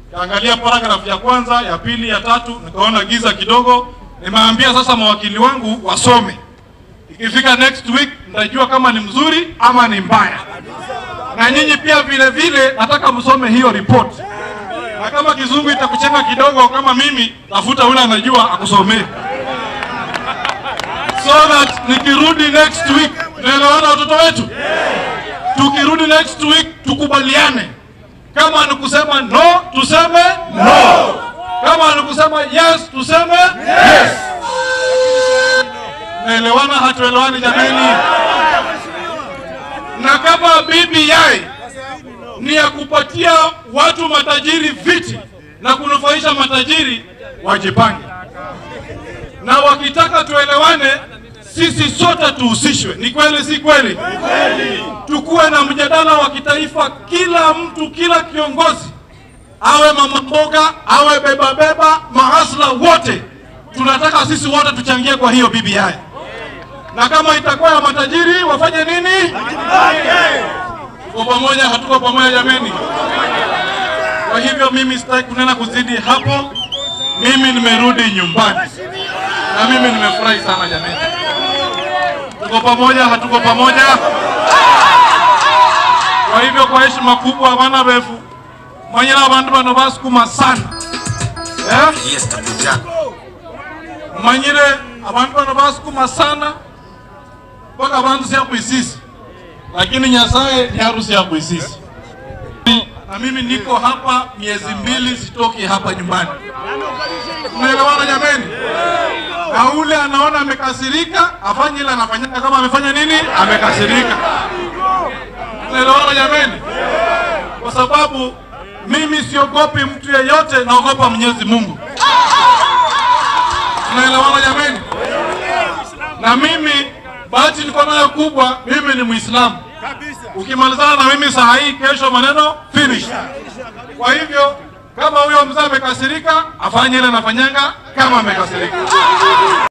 Kaangalia paragraph ya kwanza, ya pili, ya tatu, nikaona giza kidogo. Nimeambia sasa mawakili wangu wasome, ikifika next week nitajua kama ni mzuri ama ni mbaya, na nyinyi pia vile vile nataka msome hiyo report, na kama kizungu itakuchenga kidogo kama mimi, tafuta yule anajua akusomee, so that nikirudi next week tunaelewana watoto wetu tukirudi next week tukubaliane, kama ni kusema no tuseme no, kama ni kusema yes tuseme yes. Naelewana hatuelewani jameni? Na kama BBI ni ya kupatia watu matajiri viti na kunufaisha matajiri, wajipange, na wakitaka tuelewane, sisi sote tuhusishwe. Ni kweli, si kweli? Tukuwe na mjadala wa kitaifa, kila mtu, kila kiongozi, awe mama mboga, awe beba beba, mahasla wote, tunataka sisi wote tuchangie kwa hiyo BBI, na kama itakuwa ya matajiri wafanye nini? Tuko pamoja, hatuko pamoja jameni? Kwa hivyo mimi sitaki kunena kuzidi hapo. Mimi nimerudi nyumbani na mimi nimefurahi sana jameni. Tuko pamoja, hatuko pamoja? Kwa hivyo kwa heshima kubwa, bana befu manyira abantu bano basukuma sana eh? Yes, takuja. manyire abantu bano basukuma sana mpaka abantu siakwisisi, lakini Nyasaye ni harusi ya kuisisi. Na mimi niko hapa miezi mbili, sitoki hapa nyumbani. Unaelewana jameni? Na ule anaona amekasirika afanye ile anafanyaka kama amefanya nini, amekasirika. Unaelewana jameni? Kwa sababu mimi siogopi mtu yeyote, naogopa Mwenyezi Mungu. Unaelewana jameni? Na mimi bahati niko nayo kubwa, mimi ni Muislamu. Ukimalizana na mimi saa hii, kesho maneno finish. Kwa hivyo kama huyo mzee amekasirika, afanye ile anafanyanga kama amekasirika.